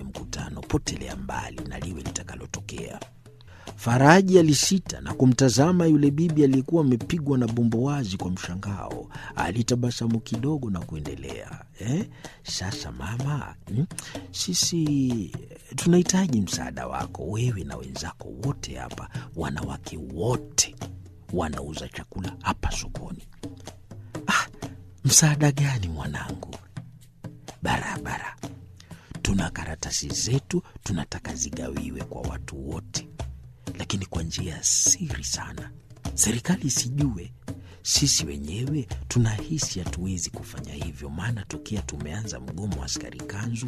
mkutano, potelea mbali na liwe litakalotokea. Faraji alisita na kumtazama yule bibi aliyekuwa amepigwa na bumbuwazi kwa mshangao. Alitabasamu kidogo na kuendelea eh, sasa mama, hmm, sisi tunahitaji msaada wako, wewe na wenzako wote hapa, wanawake wote wanauza chakula hapa sokoni. Ah, msaada gani mwanangu? Barabara, tuna karatasi zetu, tunataka zigawiwe kwa watu wote lakini kwa njia ya siri sana, serikali isijue. Sisi wenyewe tunahisi hatuwezi kufanya hivyo, maana tokea tumeanza mgomo wa askari kanzu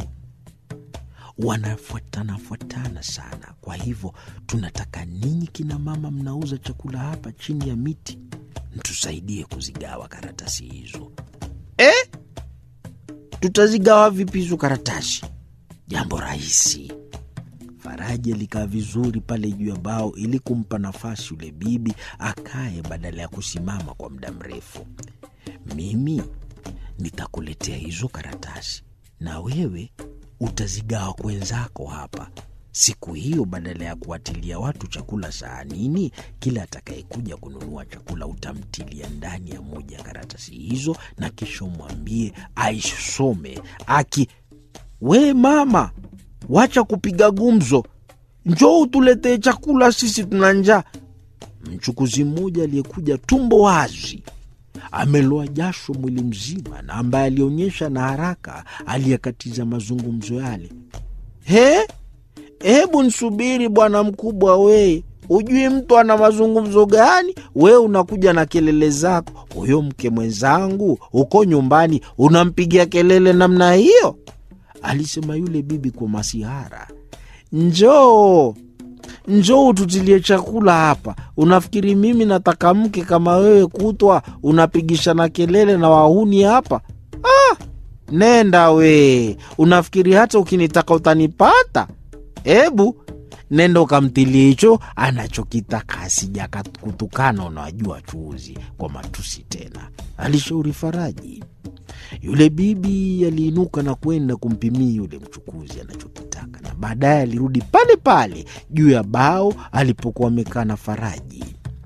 wanafuatana fuatana sana. Kwa hivyo tunataka ninyi kina mama mnauza chakula hapa chini ya miti, mtusaidie kuzigawa karatasi hizo. Eh, tutazigawa vipi hizo karatasi? Jambo rahisi. Faraji alikaa vizuri pale juu ya bao ili kumpa nafasi yule bibi akae badala ya kusimama kwa muda mrefu. Mimi nitakuletea hizo karatasi na wewe utazigawa kwenzako hapa. Siku hiyo, badala ya kuwatilia watu chakula sahanini, kila atakayekuja kununua chakula utamtilia ndani ya moja ya karatasi hizo, na kisha umwambie aisome aki, we mama Wacha kupiga gumzo, njoo utuletee chakula, sisi tuna njaa. Mchukuzi mmoja aliyekuja tumbo wazi, ameloa jasho mwili mzima, na ambaye alionyesha na haraka aliyekatiza mazungumzo yale. He, hebu nsubiri bwana mkubwa, wee ujui mtu ana mazungumzo gani? Wewe unakuja na kelele zako. Huyo mke mwenzangu uko nyumbani unampigia kelele namna hiyo? Alisema yule bibi kwa masihara. Njoo, njoo ututilie chakula hapa. Unafikiri mimi nataka mke kama wewe, kutwa unapigishana kelele na wahuni hapa? Ah, nenda we. Unafikiri hata ukinitaka utanipata? Hebu nenda ukamtilie hicho anachokitaka, asija kutukana. Unawajua chuuzi kwa matusi tena, alishauri Faraji. Yule bibi aliinuka na kwenda kumpimia yule mchukuzi anachokitaka, na baadaye alirudi pale pale juu ya bao alipokuwa amekaa na Faraji.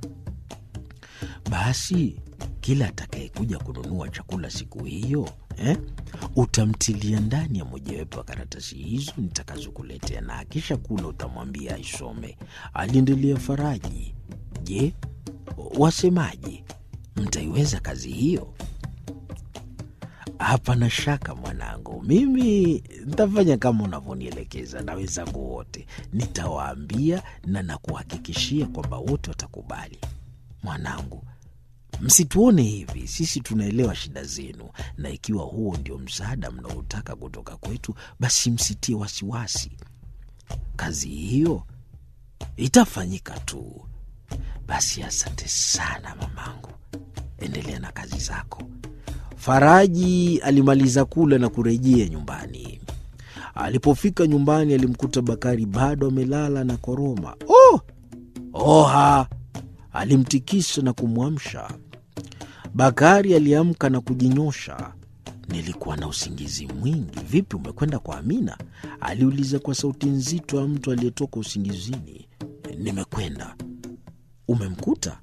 Basi kila atakayekuja kununua chakula siku hiyo eh, utamtilia ndani ya mojawapo ya karatasi hizo nitakazokuletea, na akisha kula utamwambia aisome. Aliendelea Faraji. Je, wasemaje? Mtaiweza kazi hiyo? Hapana shaka mwanangu, mimi ntafanya kama unavyonielekeza na wenzangu wote, nitawaambia na nakuhakikishia kwamba wote watakubali. Mwanangu, msituone hivi, sisi tunaelewa shida zenu, na ikiwa huo ndio msaada mnaotaka kutoka kwetu, basi msitie wasiwasi. Kazi hiyo itafanyika tu. Basi asante sana mamangu, endelea na kazi zako. Faraji alimaliza kula na kurejea nyumbani. Alipofika nyumbani, alimkuta Bakari bado amelala na koroma. Oh, oha! Alimtikisa na kumwamsha. Bakari aliamka na kujinyosha. Nilikuwa na usingizi mwingi. Vipi, umekwenda kwa Amina? aliuliza kwa sauti nzito ya mtu aliyetoka usingizini. Nimekwenda. Umemkuta?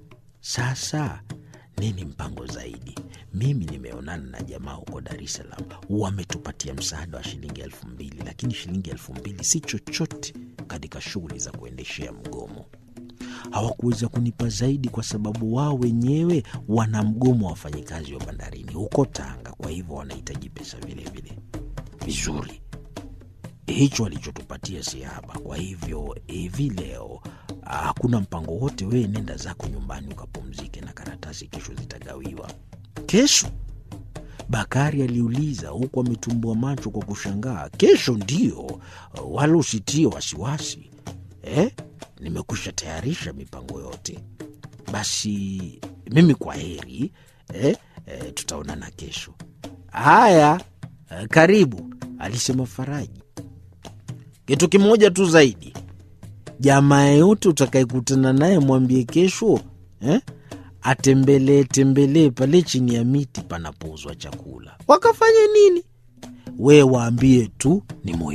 Sasa nini mpango zaidi? Mimi nimeonana na jamaa huko Dar es Salaam, wametupatia msaada wa shilingi elfu mbili lakini shilingi elfu mbili si chochote katika shughuli za kuendeshea mgomo. Hawakuweza kunipa zaidi kwa sababu wao wenyewe wana mgomo wa wafanyikazi wa bandarini huko Tanga, kwa hivyo wanahitaji pesa vilevile. Vizuri, hicho walichotupatia si haba. Kwa hivyo hivi leo hakuna mpango wote. Wewe nenda zako nyumbani ukapumzike, na karatasi kesho zitagawiwa. Kesho? Bakari aliuliza huku ametumbua macho kwa kushangaa. Kesho ndiyo, wala usitie wasiwasi eh? Nimekwisha tayarisha mipango yote. Basi mimi kwa heri eh? Eh, tutaonana kesho. Haya, eh, karibu, alisema Faraji. Kitu kimoja tu zaidi, jamaa yeyote utakayekutana naye mwambie kesho eh? atembelee tembelee pale chini ya miti panapouzwa chakula. Wakafanye nini? We waambie tu ni moyo